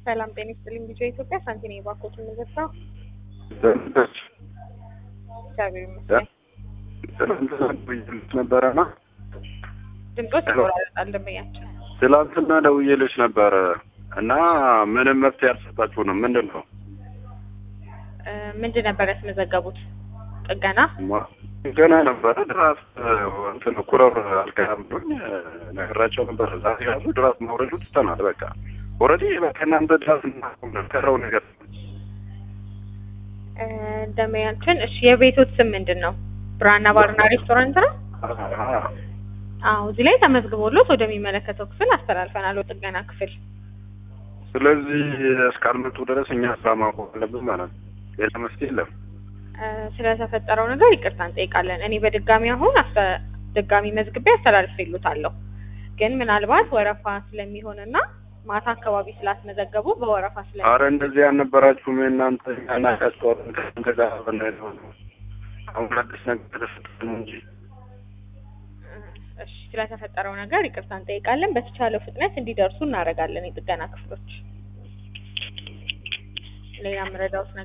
ሰላም ጤና ይስጥልኝ። ልጆ ኢትዮጵያ ሳንቲኔ ባኮት የምገዛው እግዚአብሔር ይመስገን። ነበረና ድምጦች ይቆራረጣል ደንበኛችን። ትላንትና ደውዬልሽ ነበረ እና ምንም መፍትሄ አልሰጣችሁንም። ምንድን ነው እ ምንድን ነበር ያስመዘገቡት? ጥገና ገና ነበረ ድራፍት እንትን ኩረር አልገናም ብሎኝ ነግራቸው ነበር። ዛሬ ያሉ ድራፍት ማውረዱ ትተናል። በቃ ኦልሬዲ በቃ እናንተ ድራፍት እናቁም ቀረው ነገር እ ደንበኛችን እሺ፣ የቤቶት ስም ምንድን ነው? ብራና ባርና ሬስቶራንት ነው። አዎ እዚህ ላይ ተመዝግቦሎት ወደሚመለከተው ክፍል አስተላልፈናል፣ ወደ ጥገና ክፍል። ስለዚህ እስካልመጡ ድረስ እኛ ስራ ማቆም አለብን ማለት ነው። ሌላ መፍትሄ የለም። እ ስለተፈጠረው ነገር ይቅርታ እንጠይቃለን። እኔ በድጋሚ አሁን አስተ ድጋሚ መዝግቤ አስተላልፌልዎታለሁ። ግን ምናልባት ወረፋ ስለሚሆንና ማታ አካባቢ ስላስመዘገቡ በወረፋ ስለ አረ እንደዚህ ያልነበራችሁም እናንተ ያናቃቸዋለን ከእናንተ ጋር በናይል አሁን አዲስ ነገር ተፈጠረ ነው እንጂ እሺ ስለተፈጠረው ነገር ይቅርታ እንጠይቃለን። በተቻለው ፍጥነት እንዲደርሱ እናደርጋለን የጥገና ክፍሎች። ሌላ የምረዳዎት ነገር